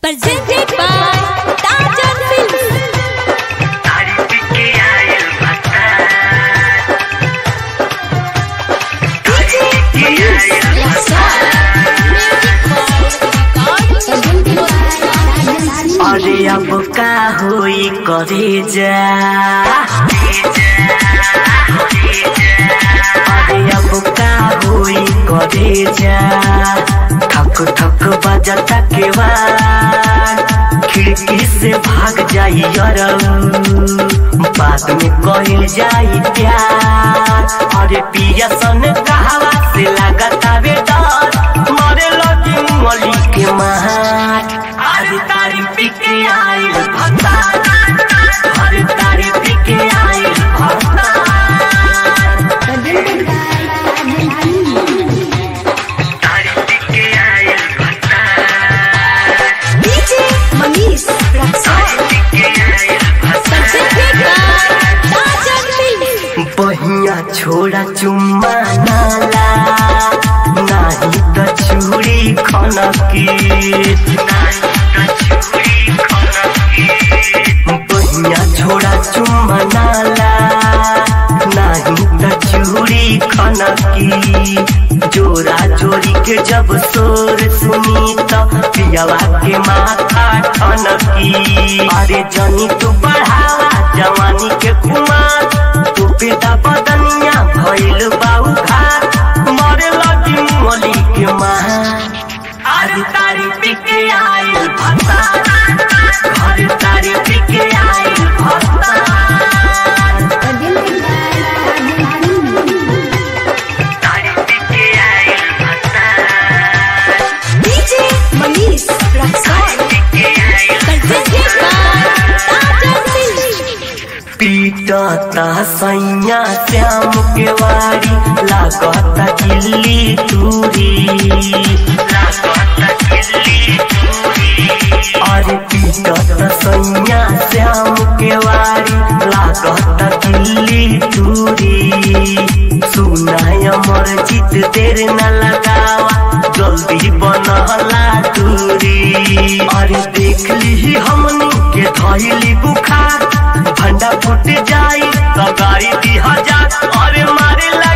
Presented by Tajan Films. तारीफ के आयल बता DJ Manish Laxar. अरे अब का होई करे जा अरे अब का होई करे जा ठक ठक बजता के बाद खिड़की से भाग जाई यरम बाद में कहल जाई प्यार अरे पिया सन कहवा से लगता बे डर मरे लगी मली के महार अरे तारी पिके आई भता अरे तारी पिके आई भता तारी पिके आई भता DJ Manish Laxar. पिके आई भता Presented by Tajan Films. बहिया छोड़ा चुम्मा नाला नाही त छुरी खनकी बहिया छोड़ा चुम्मा नाला नाही त छुरी खनकी जोरा जोरी के जब शोर सुनी त पियावा के माथा ठनकी अरे जनी तू बढ़ावा जवानी के कुमार तू पेटा बदनिया भइल बाऊ घाट मरे लगी मोली के माँ आज तारी पिके आइल भता घर तारी पिके आइल भता तारी पिके आइल भता DJ Manish Laxar. पिके आइल Presented by Tajan Films. पीटता सैया श्याम के वारी लागता किल्ली टूरी अरे पीटता सैया श्याम के वारी लागता किल्ली टूरी सुनाय अमर जीत देर न लगावा जल्दी बनहला दूरी अरे देख ली हमनी के धैली बुखार भंडा फूट जाई तो गाड़ी दी हजार अरे मारे ला